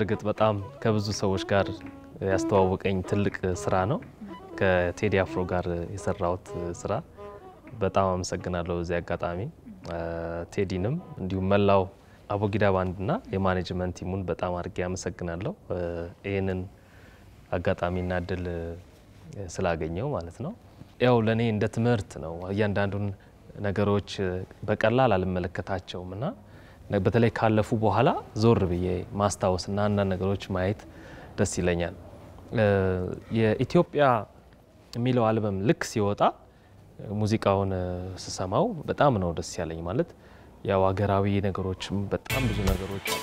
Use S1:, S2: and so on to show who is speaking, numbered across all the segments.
S1: በእርግጥ በጣም ከብዙ ሰዎች ጋር ያስተዋወቀኝ ትልቅ ስራ ነው። ከቴዲ አፍሮ ጋር የሰራሁት ስራ በጣም አመሰግናለሁ። በዚህ አጋጣሚ ቴዲንም እንዲሁም መላው አቦጊዳ ባንድና የማኔጅመንት ቲሙን በጣም አድርጌ አመሰግናለሁ። ይህንን አጋጣሚና እድል ስላገኘው ማለት ነው። ያው ለእኔ እንደ ትምህርት ነው። እያንዳንዱን ነገሮች በቀላል አልመለከታቸውም እና በተለይ ካለፉ በኋላ ዞር ብዬ ማስታወስና አንዳንድ ነገሮች ማየት ደስ ይለኛል። የኢትዮጵያ የሚለው አልበም ልክ ሲወጣ ሙዚቃውን ስሰማው በጣም ነው ደስ ያለኝ። ማለት ያው ሀገራዊ ነገሮችም በጣም ብዙ ነገሮች አሉ።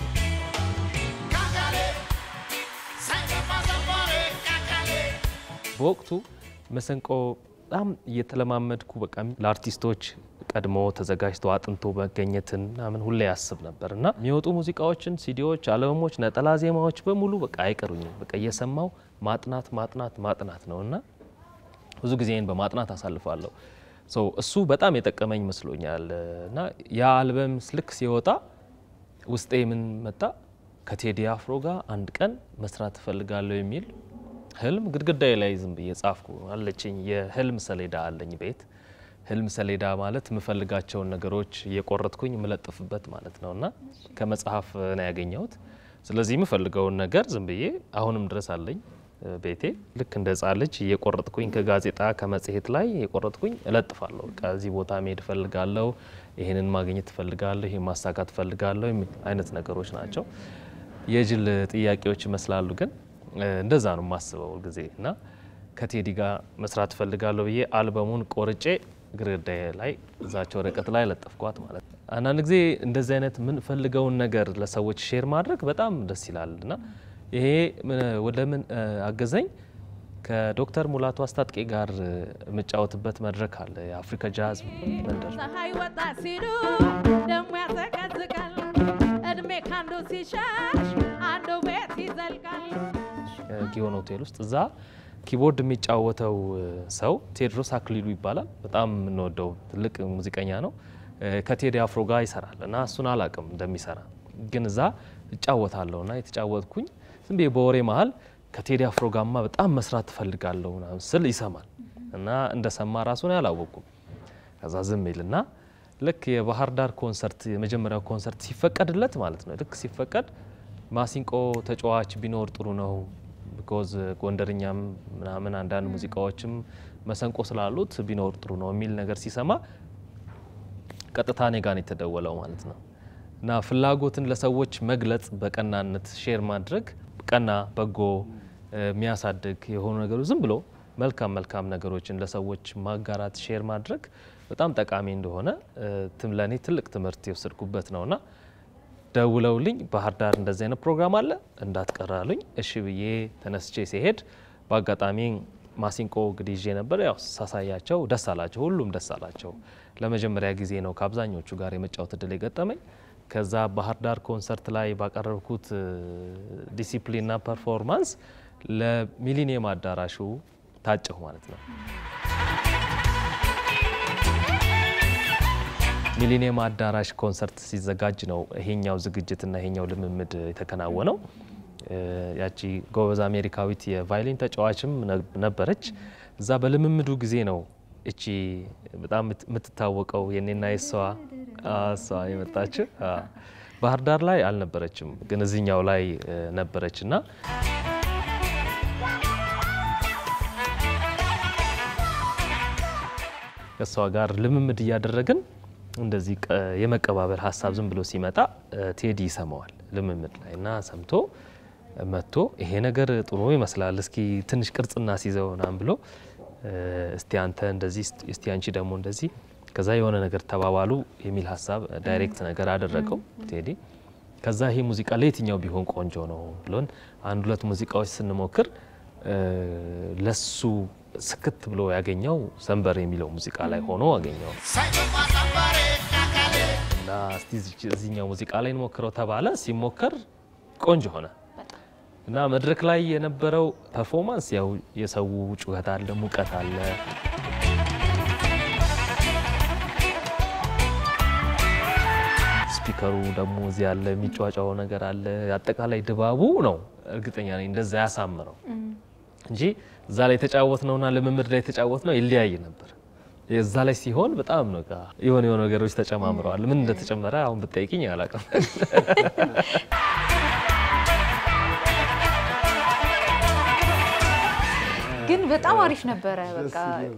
S1: በወቅቱ መሰንቆ በጣም እየተለማመድኩ በቃ ለአርቲስቶች ቀድሞ ተዘጋጅቶ አጥንቶ መገኘትን ምናምን ሁሌ ያስብ ነበር እና የሚወጡ ሙዚቃዎችን፣ ሲዲዎች፣ አልበሞች፣ ነጠላ ዜማዎች በሙሉ በቃ አይቀሩኝም። በቃ እየሰማው ማጥናት ማጥናት ማጥናት ነው እና ብዙ ጊዜን በማጥናት አሳልፋለሁ። እሱ በጣም የጠቀመኝ መስሎኛል እና ያ አልበም ልክ ሲወጣ ውስጤ ምን መጣ? ከቴዲ አፍሮ ጋር አንድ ቀን መስራት እፈልጋለሁ የሚል ህልም ግድግዳዬ ላይ ዝም ብዬ ጻፍኩ። አለችኝ የህልም ሰሌዳ አለኝ ቤት። ህልም ሰሌዳ ማለት የምፈልጋቸውን ነገሮች እየቆረጥኩኝ የምለጥፍበት ማለት ነው እና ከመጽሐፍ ነው ያገኘሁት። ስለዚህ የምፈልገውን ነገር ዝም ብዬ አሁንም ድረስ አለኝ ቤቴ። ልክ እንደ ህጻን ልጅ እየቆረጥኩኝ ከጋዜጣ ከመጽሔት ላይ እየቆረጥኩኝ እለጥፋለሁ። ከዚህ ቦታ መሄድ እፈልጋለሁ፣ ይህንን ማግኘት እፈልጋለሁ፣ ይህን ማሳካት እፈልጋለሁ የሚል አይነት ነገሮች ናቸው። የጅል ጥያቄዎች ይመስላሉ ግን እንደዛ ነው የማስበው ጊዜ እና ከቴዲ ጋር መስራት እፈልጋለሁ ብዬ አልበሙን ቆርጬ ግድግዳዬ ላይ እዛቸው ወረቀት ላይ ለጠፍኳት ማለት ነው። አንዳንድ ጊዜ እንደዚህ አይነት የምንፈልገውን ነገር ለሰዎች ሼር ማድረግ በጣም ደስ ይላል እና ይሄ ወደ ምን አገዘኝ? ከዶክተር ሙላቱ አስታጥቄ ጋር የምጫወትበት መድረክ አለ፣ የአፍሪካ ጃዝ መንደር።
S2: ፀሐይ ወጣ ሲሉ ደሞ ያዘቀዝቃል፣ እድሜ ካንዱ ሲሸሽ አንዱ ቤት ይዘልቃል።
S1: ጊዮን ሆቴል ውስጥ እዛ ኪቦርድ የሚጫወተው ሰው ቴዎድሮስ አክሊሉ ይባላል። በጣም የምንወደው ትልቅ ሙዚቀኛ ነው። ከቴዲ አፍሮ ጋር ይሰራል እና እሱን አላቅም እንደሚሰራ ግን እዛ እጫወታለሁ እና የተጫወትኩኝ ዝም ብዬ በወሬ መሀል ከቴዲ አፍሮ ጋማ በጣም መስራት ትፈልጋለሁ ምናምን ስል ይሰማል እና እንደሰማ ራሱን አላወቁም። ከዛ ዝም ይልና ልክ የባህር ዳር ኮንሰርት የመጀመሪያው ኮንሰርት ሲፈቀድለት ማለት ነው ልክ ሲፈቀድ ማሲንቆ ተጫዋች ቢኖር ጥሩ ነው ቢኮዝ ጎንደርኛም ምናምን አንዳንድ ሙዚቃዎችም መሰንቆ ስላሉት ቢኖር ጥሩ ነው የሚል ነገር ሲሰማ ቀጥታ እኔ ጋር ነው የተደወለው ማለት ነው። እና ፍላጎትን ለሰዎች መግለጽ፣ በቀናነት ሼር ማድረግ ቀና በጎ የሚያሳድግ የሆኑ ነገሮች ዝም ብሎ መልካም መልካም ነገሮችን ለሰዎች ማጋራት ሼር ማድረግ በጣም ጠቃሚ እንደሆነ ለእኔ ትልቅ ትምህርት የወሰድኩበት ነውና ደውለውልኝ ባህር ዳር እንደዚህ አይነት ፕሮግራም አለ እንዳትቀራሉኝ። እሺ ብዬ ተነስቼ ሲሄድ በአጋጣሚ ማሲንቆ እንግዲህ ይዤ ነበር። ያው ሳሳያቸው ደስ አላቸው፣ ሁሉም ደስ አላቸው። ለመጀመሪያ ጊዜ ነው ከአብዛኞቹ ጋር የመጫወት እድል የገጠመኝ። ከዛ ባህር ዳር ኮንሰርት ላይ ባቀረብኩት ዲሲፕሊንና ፐርፎርማንስ ለሚሊኒየም አዳራሹ ታጨሁ ማለት ነው። ሚሊኒየም አዳራሽ ኮንሰርት ሲዘጋጅ ነው ይሄኛው ዝግጅትና ይሄኛው ልምምድ የተከናወነው። ያቺ ጎበዝ አሜሪካዊት የቫይሊን ተጫዋችም ነበረች። እዛ በልምምዱ ጊዜ ነው እቺ በጣም የምትታወቀው የኔና የሷ እሷ የመጣችው ባህር ዳር ላይ አልነበረችም፣ ግን እዚኛው ላይ ነበረች እና ከእሷ ጋር ልምምድ እያደረግን እንደዚህ የመቀባበል ሀሳብ ዝም ብሎ ሲመጣ ቴዲ ይሰማዋል ልምምድ ላይ እና ሰምቶ መጥቶ ይሄ ነገር ጥሩ ይመስላል፣ እስኪ ትንሽ ቅርጽ እናስይዘው ምናምን ብሎ እስቲ አንተ እንደዚህ እስቲ አንቺ ደግሞ እንደዚህ ከዛ የሆነ ነገር ተባባሉ የሚል ሀሳብ ዳይሬክት ነገር አደረገው ቴዲ። ከዛ ይሄ ሙዚቃ ለየትኛው ቢሆን ቆንጆ ነው ብሎን አንድ ሁለት ሙዚቃዎች ስንሞክር ለሱ ስክት ብሎ ያገኘው ሰንበር የሚለው ሙዚቃ ላይ ሆኖ አገኘው እና እስቲ እዚኛው ሙዚቃ ላይ እንሞክረው ተባለ። ሲሞከር ቆንጆ ሆነ እና መድረክ ላይ የነበረው ፐርፎርማንስ ያው የሰው ጩኸት አለ፣ ሙቀት አለ ስፒከሩ ደግሞ እዚህ ያለ የሚጫጫው ነገር አለ። አጠቃላይ ድባቡ ነው እርግጠኛ ነኝ እንደዛ ያሳምረው እንጂ እዛ ላይ የተጫወት ነውና ልምምድ ላይ የተጫወት ነው ይለያይ ነበር። እዛ ላይ ሲሆን በጣም ነው በቃ የሆነ የሆነ ነገሮች ተጨማምረዋል። ምን እንደተጨመረ አሁን ብጠይቅኝ አላውቅም።
S3: ግን በጣም አሪፍ ነበረ። በቃ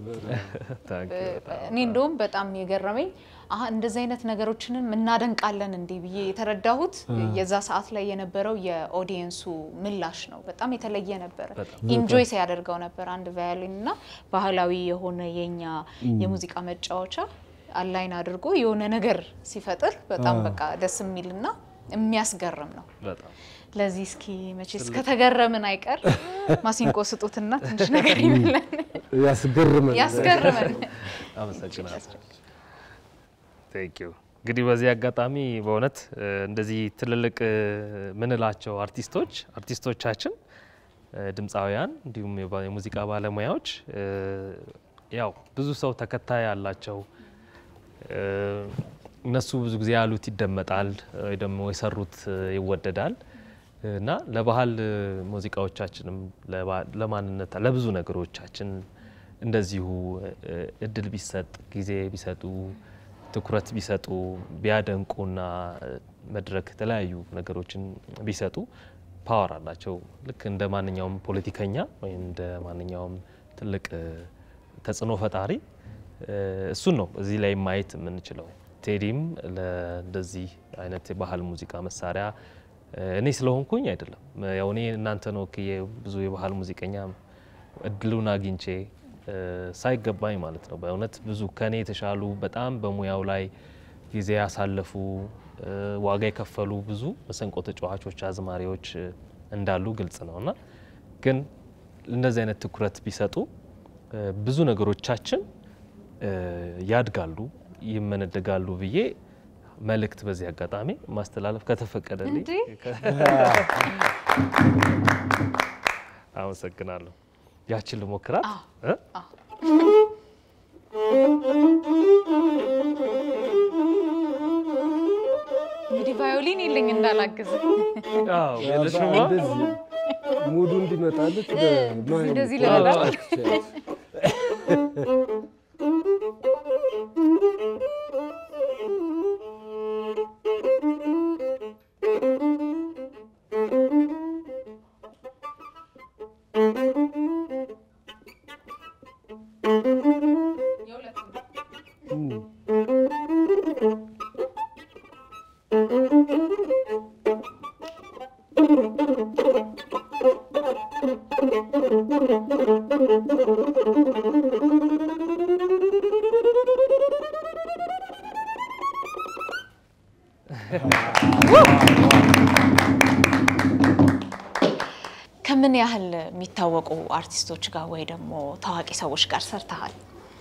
S1: ታንክ ዩ በጣም።
S3: እኔ እንደውም በጣም የገረመኝ አሀ እንደዚህ አይነት ነገሮችንም እናደንቃለን እንዴ ብዬ የተረዳሁት የዛ ሰዓት ላይ የነበረው የኦዲየንሱ ምላሽ ነው። በጣም የተለየ ነበረ። ኢንጆይ ሲያደርገው ነበር። አንድ ቫዮሊን እና ባህላዊ የሆነ የኛ የሙዚቃ መጫወቻ አላይን አድርጎ የሆነ ነገር ሲፈጥር በጣም በቃ ደስ የሚልና የሚያስገርም ነው።
S1: በጣም
S3: ለዚህ እስኪ መቼስ ከተገረምን አይቀር ማሲንቆ ስጡትና ትንሽ ነገር ይበለን
S4: ያስገርመን
S3: ያስገርመን።
S1: አመሰግናለሁ። ቴንክ ዩ። እንግዲህ በዚህ አጋጣሚ በእውነት እ፣ እንደዚህ ትልልቅ እ፣ ምንላቸው አርቲስቶች አርቲስቶቻችን እ፣ ድምፃውያን እንዲሁም የባ- የሙዚቃ ባለሙያዎች እ፣ ያው ብዙ ሰው ተከታይ አላቸው። እ፣ እነሱ ብዙ ጊዜ ያሉት ይደመጣል ወይ ደግሞ የሰሩት እ፣ ይወደዳል እና ለባህል እ፣ ሙዚቃዎቻችንም ለባ- ለማንነት ለብዙ ነገሮቻችን እንደዚሁ እ፣ እድል ቢሰጥ ጊዜ ቢሰጡ ትኩረት ቢሰጡ ቢያደንቁና እ፣ መድረክ የተለያዩ ነገሮችን ቢሰጡ ፓወር አላቸው። ልክ እንደ ማንኛውም ፖለቲከኛ ወይም እንደ ማንኛውም ትልቅ እ፣ ተጽዕኖ ፈጣሪ እ፣ እሱን ነው እዚህ ላይ ማየት የምንችለው። ቴዲም ለእንደዚህ አይነት የባህል ሙዚቃ መሳሪያ እ፣ እኔ ስለሆንኩኝ አይደለም። ያው እኔ እናንተን ወክዬ ብዙ የባህል ሙዚቀኛ እድሉን አግኝቼ እ፣ ሳይገባኝ ማለት ነው። በእውነት ብዙ ከኔ የተሻሉ በጣም በሙያው ላይ ጊዜ ያሳለፉ እ፣ ዋጋ የከፈሉ ብዙ መሰንቆ ተጫዋቾች፣ አዝማሪዎች እ፣ እንዳሉ ግልጽ ነው እና ግን እንደዚህ አይነት ትኩረት ቢሰጡ እ፣ ብዙ ነገሮቻችን እ፣ ያድጋሉ፣ ይመነደጋሉ ብዬ መልእክት በዚህ አጋጣሚ ማስተላለፍ ከተፈቀደልኝ
S3: እንዴ?
S1: አመሰግናለሁ። ያችን ልሞክራት እ?
S3: እንግዲህ ቫዮሊን የለኝ እንዳላግዝ
S1: አዎ፣ የለሽማ?
S4: እንደዚህ ሙዱ እንዲመጣለት
S3: እንደዚህ ልበላ? ከምን ያህል የሚታወቁ አርቲስቶች ጋር ወይ ደግሞ ታዋቂ ሰዎች ጋር ሰርተሃል?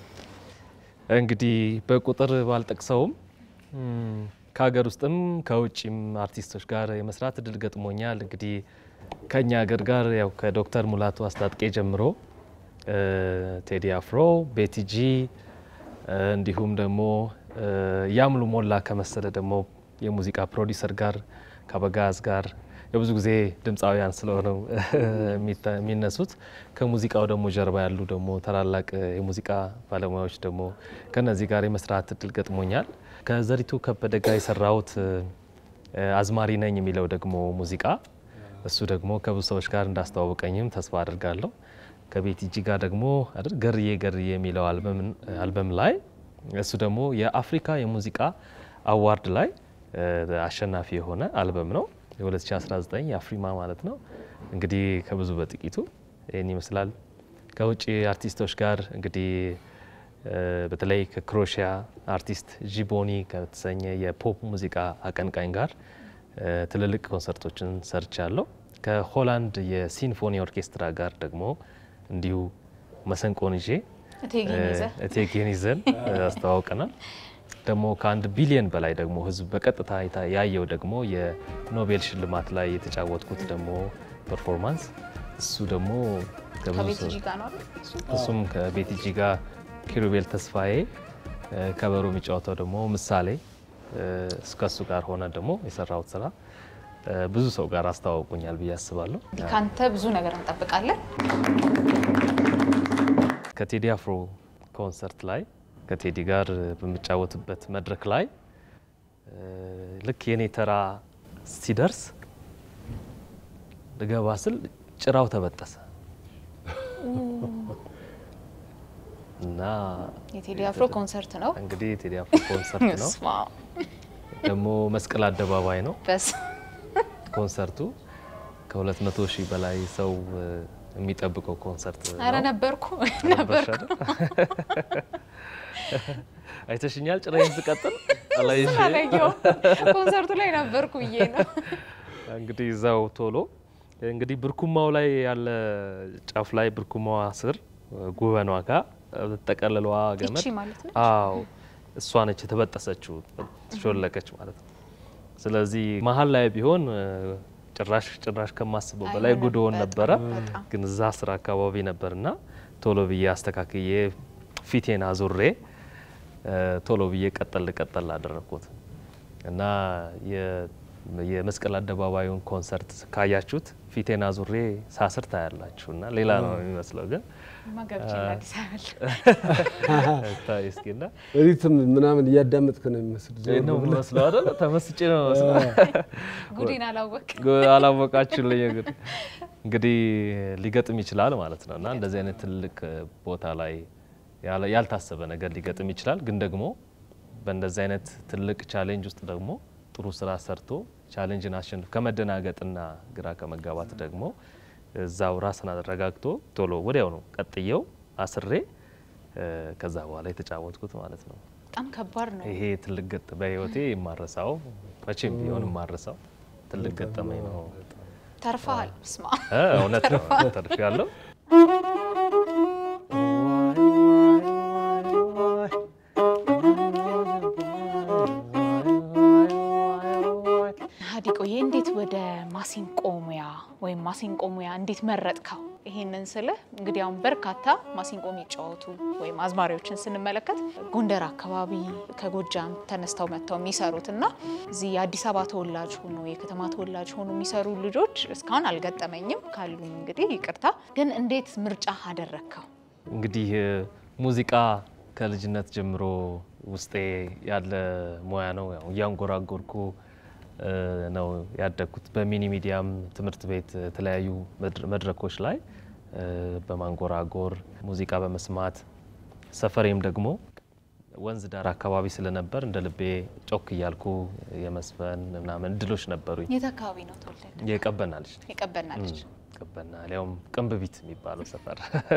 S1: እንግዲህ በቁጥር ባልጠቅሰውም እም፣ ከሀገር ውስጥም ከውጭም አርቲስቶች ጋር የመስራት እድል ገጥሞኛል። እንግዲህ ከኛ ሀገር ጋር ያው ከዶክተር ሙላቱ አስታጥቄ ጀምሮ እ፣ ቴዲ አፍሮ፣ ቤቲጂ እ፣ እንዲሁም ደግሞ እ፣ ያምሉ ሞላ ከመሰለ ደግሞ የሙዚቃ ፕሮዲሰር ጋር ከበጋዝ ጋር የብዙ ጊዜ ድምፃውያን ስለሆነው የሚታ- የሚነሱት ከሙዚቃው ደግሞ ጀርባ ያሉ ደግሞ ታላላቅ የሙዚቃ ባለሙያዎች ደግሞ ከነዚህ ጋር የመስራት እድል ገጥሞኛል። ከዘሪቱ ከበደ ጋር የሰራሁት እ፣ አዝማሪ ነኝ የሚለው ደግሞ ሙዚቃ እሱ ደግሞ ከብዙ ሰዎች ጋር እንዳስተዋወቀኝም ተስፋ አድርጋለሁ። ከቤቲጂ ጋር ደግሞ አይደል ገርዬ ገርዬ የሚለው አልበምን- አልበም ላይ እሱ ደግሞ የአፍሪካ የሙዚቃ አዋርድ ላይ እ፣ አሸናፊ የሆነ አልበም ነው። የ2019 የአፍሪማ ማለት ነው። እንግዲህ ከብዙ በጥቂቱ ይህን ይመስላል። ከውጭ አርቲስቶች ጋር እንግዲህ እ፣ በተለይ ከክሮሺያ አርቲስት ጂቦኒ ከተሰኘ የፖፕ ሙዚቃ አቀንቃኝ ጋር እ፣ ትልልቅ ኮንሰርቶችን ሰርቻለሁ። ከሆላንድ የሲምፎኒ ኦርኬስትራ ጋር ደግሞ እንዲሁ መሰንቆን ይዤ
S3: እቴጌን ይዘህ
S1: እቴጌን ይዘን እ፣ አስተዋውቀናል። ደግሞ ከአንድ ቢሊየን በላይ ደግሞ ህዝብ በቀጥታ አይታ- ያየው ደግሞ የኖቤል ሽልማት ላይ የተጫወትኩት ደግሞ ፐርፎርማንስ እሱ ደግሞ ከብዙ
S3: ከቤቲጂ
S1: ሰው-
S3: ጋር ነው አይደል? እሱ?
S1: እሱም ከቤቲጂ ጋር ኪሩቤል ተስፋዬ እ፣ ከበሮ የሚጫወተው ደግሞ ምሳሌ እስከሱ ጋር ሆነ ደግሞ የሰራሁት ስራ እ፣ ብዙ ሰው ጋር አስተዋውቁኛል ብዬ አስባለሁ።
S3: ከአንተ ብዙ ነገር እንጠብቃለን።
S1: ከቴዲ አፍሮ ኮንሰርት ላይ ከቴዲ ጋር በምጫወትበት መድረክ ላይ እ፣ ልክ የኔ ተራ ሲደርስ ልገባ ስል ጭራው ተበጠሰ እና
S3: የቴዲ አፍሮ ኮንሰርት ነው።
S1: እንግዲህ የቴዲ አፍሮ ኮንሰርት ነው
S3: ስማ
S1: ደግሞ መስቀል አደባባይ ነው
S3: በስ
S1: ኮንሰርቱ ከ200 ሺህ በላይ ሰው እ፣ የሚጠብቀው ኮንሰርት
S3: አረ
S1: ነው።
S3: ነበርኩ
S1: ነበርሽ
S3: ነበርኩ
S1: አይደል? አይተሽኛል ጭራዬን ስቀጥል አላየሽ?
S3: አላየሁም። ኮንሰርቱ ላይ ነበርኩ ብዬ ነው።
S1: እንግዲህ እዛው ቶሎ እንግዲህ ብርኩማው ላይ ያለ ጫፍ ላይ ብርኩማዋ ስር ጉበኗ ጋር ተጠቀልለዋ ገመድ
S3: ይቺ ማለት ነው።
S1: አዎ እሷ ነች የተበጠሰችው ሾለከች ማለት ነው። ስለዚህ መሀል ላይ ቢሆን እ፣ ጭራሽ ጭራሽ ከማስበው በላይ
S3: አይሆንም።
S1: ጉድሆን
S3: በጣም
S1: ነበረ።
S3: በጣም።
S1: ግን እዛ ስራ አካባቢ ነበርና ቶሎ ብዬ አስተካክዬ ፊቴን አዙሬ እ፣ ቶሎ ብዬ ቀጠል ቀጠል አደረግኩት እና የ- የመስቀል አደባባዩን ኮንሰርት ካያችሁት ፊቴን አዙሬ ሳስር ታያላችሁ እና ሌላ ነው የሚመስለው ግን
S3: ማገብቼ አዲስ አበባ
S1: ታይ እስኪ እና
S4: ሪትም ምናምን እያዳመጥክ ነው የሚመስል
S1: ይህ ነው የሚመስለው አይደል? ተመስጬ ነው የሚመስለው።
S3: ጉዴን አላወቅ
S1: አላወቃችሁልኝ። እንግዲህ እንግዲህ ሊገጥም ይችላል ማለት ነው እና እንደዚህ አይነት ትልቅ ቦታ ላይ ያለ- ያልታሰበ ነገር ሊገጥም ይችላል። ግን ደግሞ በእንደዚህ አይነት ትልቅ ቻሌንጅ ውስጥ ደግሞ ጥሩ ስራ ሰርቶ ቻሌንጅን አሸንፍ ከመደናገጥና ግራ ከመጋባት ደግሞ እዛው ራስን አረጋግቶ ቶሎ ወዲያው ነው ቀጥየው አስሬ እ፣ ከዛ በኋላ የተጫወትኩት ማለት ነው።
S3: በጣም ከባድ ነው።
S1: ይሄ ትልቅ ገጥ በህይወቴ የማረሳው መቼም ቢሆን የማረሳው ትልቅ ገጠመኝ ነው።
S3: ተርፈሃል። ስማ
S1: እ፣ እውነት ነው ተርፍ ያለው
S3: ሀዲቆዬ እንዴት ወደ ማሲንቆ ሙያ ወይም ማሲንቆ ሙያ እንዴት መረጥከው? ይሄንን ስልህ እንግዲህ አሁን በርካታ ማሲንቆ የሚጫወቱ ወይም አዝማሪዎችን ስንመለከት ጎንደር አካባቢ ከጎጃም ተነስተው መጥተው የሚሰሩት እና እዚህ የአዲስ አበባ ተወላጅ ሆኖ የከተማ ተወላጅ ሆኖ የሚሰሩ ልጆች እስካሁን አልገጠመኝም። ካሉኝ እንግዲህ ይቅርታ። ግን እንዴት ምርጫ አደረግከው?
S1: እንግዲህ እ፣ ሙዚቃ ከልጅነት ጀምሮ ውስጤ ያለ ሙያ ነው። ያው እያንጎራጎርኩ እ፣ ነው ያደግኩት። በሚኒ ሚዲያም ትምህርት ቤት የተለያዩ መድረ- መድረኮች ላይ እ፣ በማንጎራጎር ሙዚቃ በመስማት ሰፈሬም ደግሞ ወንዝ ዳር አካባቢ ስለነበር እንደ ልቤ ጮክ እያልኩ የመስፈን ምናምን እድሎች ነበሩኝ።
S3: የት አካባቢ ነው ተወለደ?
S1: የቀበና ልጅ ነኝ።
S3: የቀበና ልጅ
S1: ቀበና ሊያውም ቅንብቢት የሚባለው ሰፈር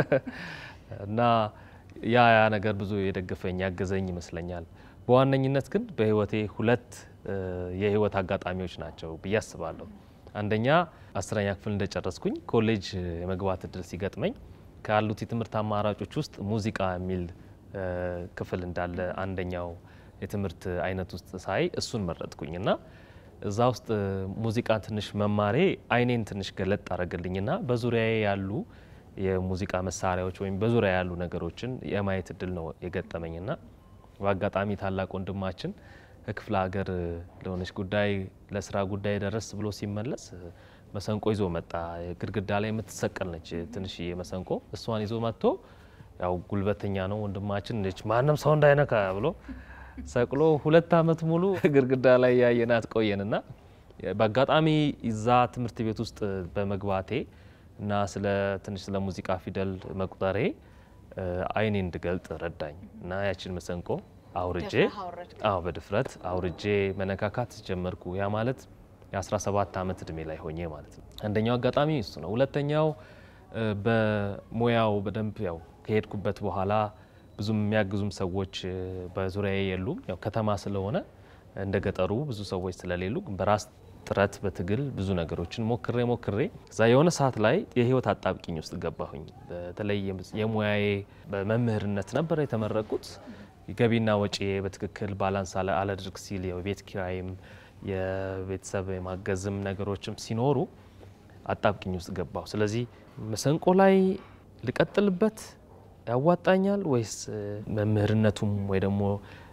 S1: እና ያ ያ ነገር ብዙ የደገፈኝ ያገዘኝ ይመስለኛል። በዋነኝነት ግን በህይወቴ ሁለት እ፣ የህይወት አጋጣሚዎች ናቸው ብዬ አስባለሁ። አንደኛ አስረኛ ክፍል እንደጨረስኩኝ ኮሌጅ የመግባት እድል ሲገጥመኝ ካሉት የትምህርት አማራጮች ውስጥ ሙዚቃ የሚል እ፣ ክፍል እንዳለ አንደኛው የትምህርት አይነት ውስጥ ሳይ እሱን መረጥኩኝ እና እዛ ውስጥ ሙዚቃ ትንሽ መማሬ አይኔን ትንሽ ገለጥ አደረገልኝና በዙሪያዬ ያሉ የሙዚቃ መሳሪያዎች ወይም በዙሪያ ያሉ ነገሮችን የማየት እድል ነው የገጠመኝና በአጋጣሚ ታላቅ ወንድማችን ከክፍለ ሀገር ለሆነች ጉዳይ ለስራ ጉዳይ ደረስ ብሎ ሲመለስ መሰንቆ ይዞ መጣ። ግድግዳ ላይ የምትሰቀል ነች ትንሽዬ መሰንቆ። እሷን ይዞ መጥቶ ያው ጉልበተኛ ነው ወንድማችን ነች ማንም ሰው እንዳይነካ ብሎ ሰቅሎ ሁለት አመት ሙሉ ግድግዳ ላይ ያየናት ቆየንና በአጋጣሚ እዛ ትምህርት ቤት ውስጥ በመግባቴ እና ስለ ትንሽ ስለ ሙዚቃ ፊደል መቁጠሬ እ፣ አይኔ እንድገልጥ ረዳኝ እና ያችን መሰንቆ አውርጄ
S3: ደፍረህ አወረድክ?
S1: አዎ በድፍረት አውርጄ መነካካት ጀመርኩ። ያ ማለት የ17 ዓመት እድሜ ላይ ሆኜ ማለት ነው። አንደኛው አጋጣሚ እሱ ነው። ሁለተኛው እ፣ በሙያው በደንብ ያው ከሄድኩበት በኋላ ብዙም የሚያግዙም ሰዎች እ፣ በዙሪያዬ የሉም። ያው ከተማ ስለሆነ እንደ ገጠሩ ብዙ ሰዎች ስለሌሉ በራስ ጥረት በትግል ብዙ ነገሮችን ሞክሬ ሞክሬ እዛ የሆነ ሰዓት ላይ የህይወት አጣብቂኝ ውስጥ ገባሁኝ። በተለይ የሙያዬ በመምህርነት ነበር የተመረቁት። ገቢና ወጪ በትክክል ባላንስ አለ- አላድርግ ሲል የቤት ኪራይም የቤተሰብ የማገዝም ነገሮችም ሲኖሩ አጣብቂኝ ውስጥ ገባሁ። ስለዚህ መሰንቆ ላይ ልቀጥልበት ያዋጣኛል ወይስ እ፣ መምህርነቱም ወይ ደግሞ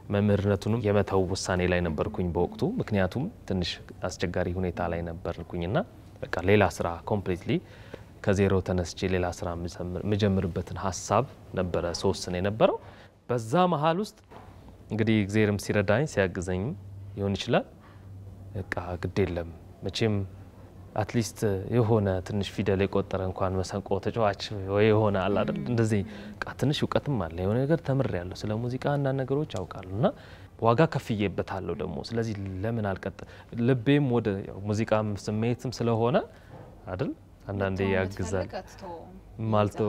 S1: መምህርነቱንም የመተው ውሳኔ ላይ ነበርኩኝ በወቅቱ። ምክንያቱም ትንሽ አስቸጋሪ ሁኔታ ላይ ነበርኩኝና በቃ ሌላ ስራ ኮምፕሊትሊ ከዜሮ ተነስቼ ሌላ ስራ የምጀምርበትን ሀሳብ ነበረ ስወስን የነበረው። በዛ መሀል ውስጥ እንግዲህ እግዜርም ሲረዳኝ ሲያግዘኝም ሊሆን ይችላል በቃ ግድ የለም መቼም አትሊስት የሆነ ትንሽ ፊደል የቆጠረ እንኳን መሰንቆ ተጫዋች ወይ የሆነ አለ አይደል እንደዚህ በቃ ትንሽ እውቀትም አለ የሆነ ነገር ተምሬያለሁ ስለ ሙዚቃ አንዳንድ ነገሮች አውቃለሁ እና ዋጋ ከፍዬበታለሁ ደግሞ ስለዚህ ለምን አልቀጥ ልቤም ወደ ያው ሙዚቃም ስሜትም ስለሆነ አይደል አንዳንዴ ያግዛል ማልቶ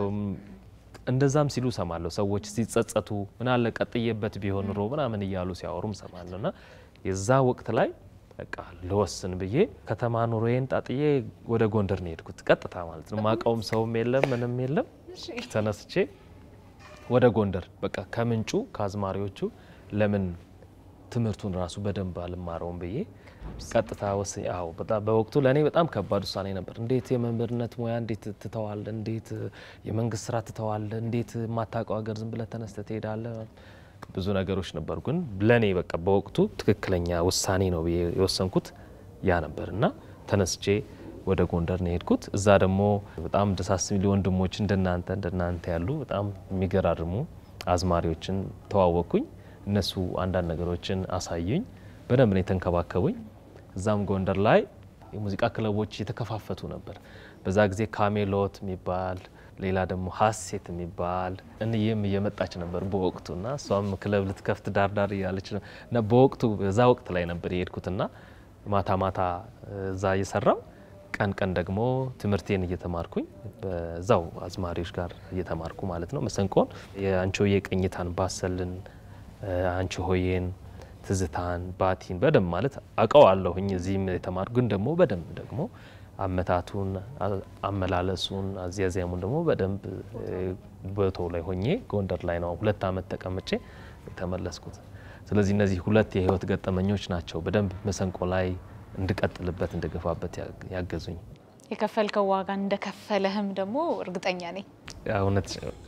S1: እንደዛም ሲሉ ሰማለሁ ሰዎች ሲጸጸቱ ምን አለ ቀጥዬበት ቢሆን ኑሮ ምናምን እያሉ ሲያወሩም ሰማለሁ እና የዛ ወቅት ላይ በቃ ልወስን ብዬ ከተማ ኑሮዬን ጣጥዬ ወደ ጎንደር ነው የሄድኩት ቀጥታ ማለት ነው ማቀውም ሰውም የለም ምንም የለም ተነስቼ ወደ ጎንደር በቃ ከምንጩ ከአዝማሪዎቹ ለምን ትምህርቱን ራሱ በደንብ አልማረውም ብዬ ቀጥታ ወስኝ። አዎ በጣም በወቅቱ ለእኔ በጣም ከባድ ውሳኔ ነበር። እንዴት የመምህርነት ሙያ እንዴት ትተዋለ? እንዴት የመንግስት ስራ ትተዋለ? እንዴት የማታውቀው ሀገር ዝም ብለህ ተነስተህ ትሄዳለህ? ብዙ ነገሮች ነበሩ። ግን ለእኔ በቃ በወቅቱ ትክክለኛ ውሳኔ ነው ብዬ የወሰንኩት ያ ነበር እና ተነስቼ ወደ ጎንደር ነው የሄድኩት። እዛ ደግሞ በጣም ደሳስ የሚሉ ወንድሞች እንደናንተ እንደናንተ ያሉ በጣም የሚገራርሙ አዝማሪዎችን ተዋወቅኩኝ። እነሱ አንዳንድ ነገሮችን አሳዩኝ። በደንብ ነው የተንከባከቡኝ። እዛም ጎንደር ላይ የሙዚቃ ክለቦች የተከፋፈቱ ነበር። በዛ ጊዜ ካሜሎት የሚባል ሌላ ደግሞ ሀሴት የሚባል እንዬም እየመጣች ነበር በወቅቱ እና እሷም ክለብ ልትከፍት ዳርዳር እያለች ነው እና በወቅቱ በዛ ወቅት ላይ ነበር የሄድኩትና ማታ ማታ እዛ እየሰራው ቀን ቀን ደግሞ ትምህርቴን እየተማርኩኝ በዛው አዝማሪዎች ጋር እየተማርኩ ማለት ነው። መሰንቆን የአንቺሆዬ ቅኝታን ባሰልን አንቺ ሆዬን ትዝታን ባቲን በደንብ ማለት አውቀዋለሁኝ እዚህም የተማርኩ ግን ደግሞ በደንብ ደግሞ አመታቱን አመላለሱን አዚያዚያሙን ደግሞ በደንብ ቦታው ላይ ሆኜ ጎንደር ላይ ነው ሁለት ዓመት ተቀምጬ የተመለስኩት። ስለዚህ እነዚህ ሁለት የህይወት ገጠመኞች ናቸው በደንብ መሰንቆ ላይ እንድቀጥልበት እንድገፋበት ያገዙኝ።
S3: የከፈልከው ዋጋ እንደከፈለህም ደግሞ እርግጠኛ ነኝ።
S1: እውነት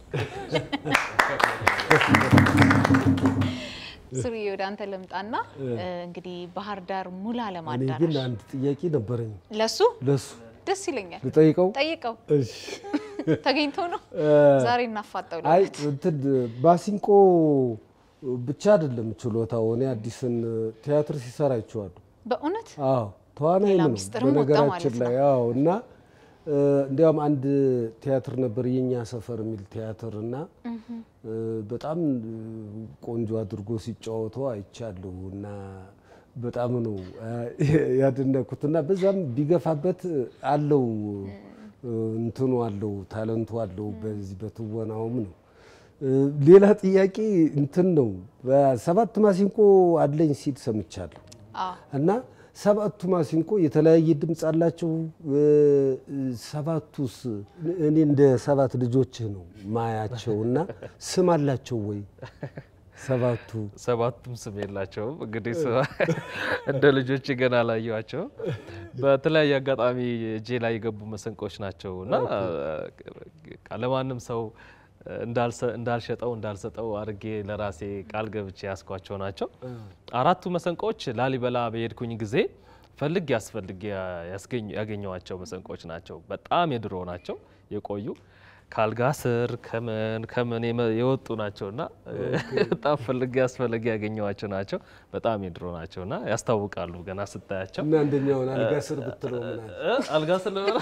S3: ስሪ ወደ አንተ ልምጣና እንግዲህ ባህር ዳር ሙላ
S4: እኔ ግን
S3: ለማዳራሽ
S4: አንድ ጥያቄ ነበረኝ
S3: ለሱ
S4: ለሱ
S3: ደስ ይለኛል።
S4: ልጠይቀው።
S3: ጠይቀው
S4: እሺ
S3: ተገኝቶ ነው ዛሬ እናፋጠው
S4: አይ
S3: ልበት
S4: እንትን ባሲንቆ ብቻ አይደለም ችሎታው። እኔ አዲስን ቲያትር ሲሰራ አይቼዋለሁ።
S3: በእውነት
S4: አዎ ተዋናይ
S3: ሌላ
S4: ነው
S3: ምስጢርም ወጣ
S4: በነገራችን
S3: ማለት
S4: ላይ አዎ። እና እ፣ እንዲያውም አንድ ቲያትር ነበር የኛ ሰፈር የሚል ቲያትር እና እ፣ በጣም እ፣ ቆንጆ አድርጎ ሲጫወተው አይቻለሁ እና በጣም ነው እ፣ ያደነኩት እና በዛም ቢገፋበት አለው እ፣ እንትኑ አለው ታለንቱ አለው በዚህ በትወናውም ነው። እ፣ ሌላ ጥያቄ እንትን ነው በሰባት ማሲንቆ አለኝ ሲል ሰምቻለሁ።
S3: አዎ
S4: እና ሰባቱ ማሲንቆ የተለያየ ድምፅ አላቸው። እ፣ ሰባቱስ እኔ እንደ ሰባት ልጆችህ ነው ማያቸው እና ስም አላቸው ወይ ሰባቱ?
S1: ሰባቱም ስም የላቸውም። እንግዲህ ስም እንደ ልጆች ገና ላየዋቸው በተለያየ አጋጣሚ እጄ ላይ የገቡ መሰንቆች ናቸው እና በቃ ለማንም ሰው እንዳልሰ- እንዳልሸጠው እንዳልሰጠው አድርጌ ለራሴ ቃል ገብቼ ያስኳቸው ናቸው። አራቱ መሰንቆዎች ላሊበላ በሄድኩኝ ጊዜ ፈልግ ያስፈልግ ያገኘዋቸው መሰንቆዎች ናቸው። በጣም የድሮ ናቸው የቆዩ ከአልጋ ስር ከምን ከምን የመ- የወጡ ናቸው እና በጣም ፈልግ ያስፈልግ ያገኘዋቸው ናቸው። በጣም የድሮ ናቸው እና ያስታውቃሉ ገና ስታያቸው።
S4: እና አንደኛውን አልጋ ስር ብትለው ምን አለ?
S1: እ? አልጋ ስር ልበላ?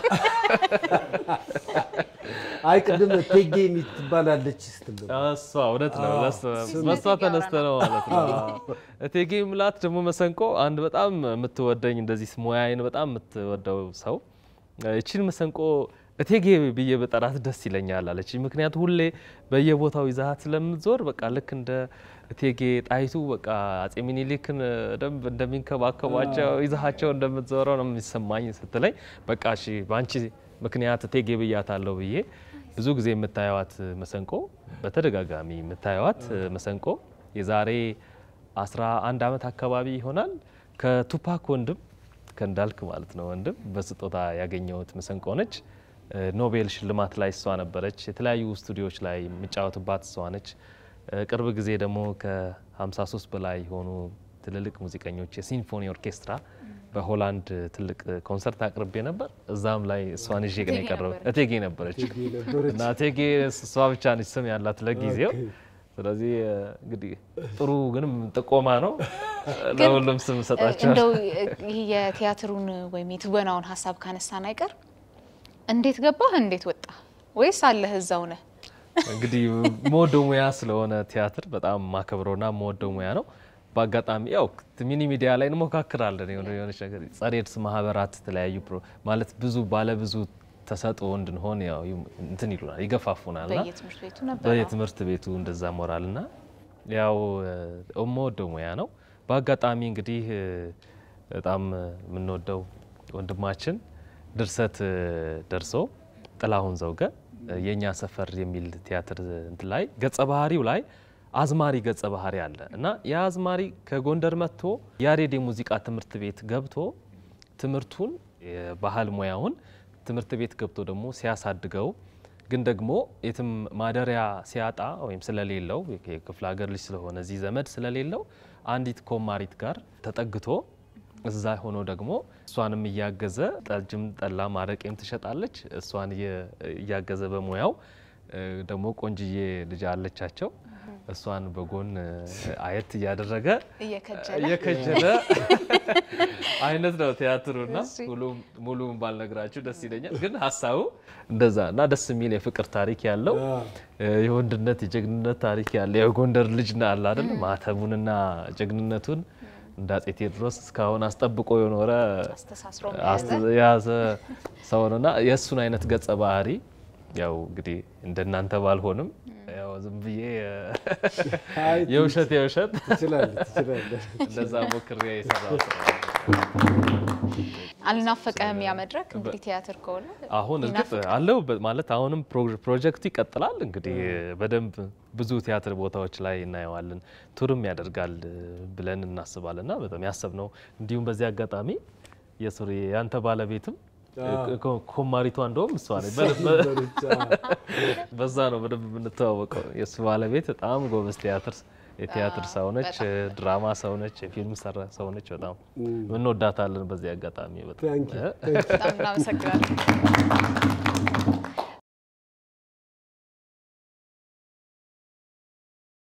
S4: አይ ቅድም ቴጌ የምትባላለች ስትል ነበር።
S1: እሷ እውነት ነው። ለእሷ-
S3: ስም
S1: በእሷ
S3: እቴጌ
S1: ተነስተ ነው ማለት ነው። እቴጌ ምላት ደግሞ መሰንቆ አንድ በጣም የምትወደኝ እንደዚህ ሙያዬን በጣም የምትወደው ሰው እቺን መሰንቆ እቴጌ ብዬ በጠራት ደስ ይለኛል አለች። ምክንያቱ ሁሌ በየቦታው ይዛሀት ስለምትዞር በቃ ልክ እንደ እቴጌ ጣይቱ በቃ አጼ ሚኒሊክን ደንብ እንደሚንከባከቧቸው ይዛሀቸው እንደምትዞረው ነው የሚሰማኝ ስትለኝ በቃ እሺ በአንቺ ምክንያት እቴጌ ብያታለሁ ብዬ ብዙ ጊዜ የምታየዋት መሰንቆ በተደጋጋሚ የምታየዋት መሰንቆ የዛሬ 11 ዓመት አካባቢ ይሆናል ከቱፓክ ወንድም ከእንዳልክ ማለት ነው ወንድም በስጦታ ያገኘሁት መሰንቆ ነች። ኖቤል ሽልማት ላይ እሷ ነበረች። የተለያዩ ስቱዲዮዎች ላይ የምጫወትባት እሷ ነች። እ፣ ቅርብ ጊዜ ደግሞ ከ53 በላይ የሆኑ ትልልቅ ሙዚቀኞች የሲምፎኒ ኦርኬስትራ በሆላንድ ትልቅ ኮንሰርት አቅርቤ ነበር። እዛም ላይ እሷን ይዤ ግን
S3: እቴጌ
S1: የቀረው
S3: ነበረች።
S1: እቴጌ ነበረች
S4: ነበረች።
S1: እና እቴጌ እሷ ብቻ ነች ስም ያላት ለጊዜው። ስለዚህ እ፣ እንግዲህ ጥሩ ግንም ጥቆማ ነው። ለሁሉም ስም ሰጣቸዋል።
S3: እንደው ይህ የቲያትሩን ወይም የትወናውን ሀሳብ ካነሳን አይቀር እንዴት ገባህ? እንዴት ወጣ? ወይስ አለህ እዛው ነህ?
S1: እንግዲህ መወደው ሙያ ስለሆነ ቲያትር በጣም ማከብረውና መወደው ሙያ ነው። በአጋጣሚ ያው ሚኒ ሚዲያ ላይ እንሞካክራለን የሆነ የሆነች ነገር ጸረ ኤድስ ማህበራት የተለያዩ ፕሮ- ማለት ብዙ ባለ ብዙ ተሰጥኦ እንድንሆን ያው ይም- እንትን ይሉናል ይገፋፉናል ና
S3: በየትምህርት ቤቱ ነበር።
S1: በየትምህርት ቤቱ እንደዛ ሞራል ና ያው የምወደው ሙያ ነው። በአጋጣሚ እንግዲህ እ፣ በጣም የምንወደው ወንድማችን ድርሰት እ፣ ደርሶ ጥላሁን ዘውገ እ፣ የእኛ ሰፈር የሚል ቲያትር እንትን ላይ ገጸ ባህሪው ላይ አዝማሪ ገጸ ባህሪ አለ እና ያ አዝማሪ ከጎንደር መጥቶ ያሬድ የሙዚቃ ትምህርት ቤት ገብቶ ትምህርቱን የባህል ሙያውን ትምህርት ቤት ገብቶ ደግሞ ሲያሳድገው ግን ደግሞ የትም ማደሪያ ሲያጣ ወይም ስለሌለው የክፍለ ሀገር ልጅ ስለሆነ እዚህ ዘመድ ስለሌለው አንዲት ኮማሪት ጋር ተጠግቶ እዛ ሆኖ ደግሞ እሷንም እያገዘ ጠጅም ጠላ ማረቄም ትሸጣለች። እሷን እየ- እያገዘ በሙያው እ፣ ደግሞ ቆንጅዬ ልጅ አለቻቸው። እሷን በጎን እ፣ አየት እያደረገ
S3: እየከጀለ
S1: እየከጀለ አይነት ነው ቲያትሩና
S3: እሺ።
S1: ሙሉውን ባልነግራችሁ ደስ ይለኛል። ግን ሀሳቡ እንደዛ እና ደስ የሚል የፍቅር ታሪክ ያለው እ፣ የወንድነት የጀግንነት ታሪክ ያለው የጎንደር ልጅ ና አለ አይደል ማተቡንና ጀግንነቱን እንደ አፄ ቴዎድሮስ እስካሁን አስጠብቆ የኖረ
S3: አስተሳስሮ
S1: አስ- የያዘ ሰው ነውና የእሱን አይነት ገጸ ባህሪ ያው እንግዲህ እንደናንተ ባልሆንም ያው ዝም ብዬ
S4: አይ
S1: የውሸት የውሸት
S4: ትችላለህ ትችላለህ።
S1: እንደዛ ሞክሬ የሰራው ስራ ነው።
S3: አልናፈቀህም? ያ መድረክ እንግዲህ ቲያትር ከሆነ
S1: አሁን እርግጥ
S3: ይናፍቃል።
S1: አለው ማለት አሁንም ፕሮ- ፕሮጀክቱ ይቀጥላል። እንግዲህ በደንብ ብዙ ቲያትር ቦታዎች ላይ እናየዋለን፣ ቱርም ያደርጋል ብለን እናስባለን እና በጣም ያሰብነው እንዲሁም በዚህ አጋጣሚ የሱሪ ያንተ ባለቤትም ኮ- ኮማሪቷ እንደውም እሷ ነች። በደንብ-
S4: ነበረች፣ አዎ።
S1: በዛ ነው በደንብ የምንተዋወቀው። የእሱ ባለቤት በጣም ጎበዝ ቲያትር የቲያትር ሰው ነች፣ ድራማ ሰው ነች፣ የፊልም ሰራ ሰው ነች። በጣም እንወዳታለን። በዚህ አጋጣሚ በጣም
S4: ታንኪ
S1: እ?
S3: በጣም እናመሰግናለን።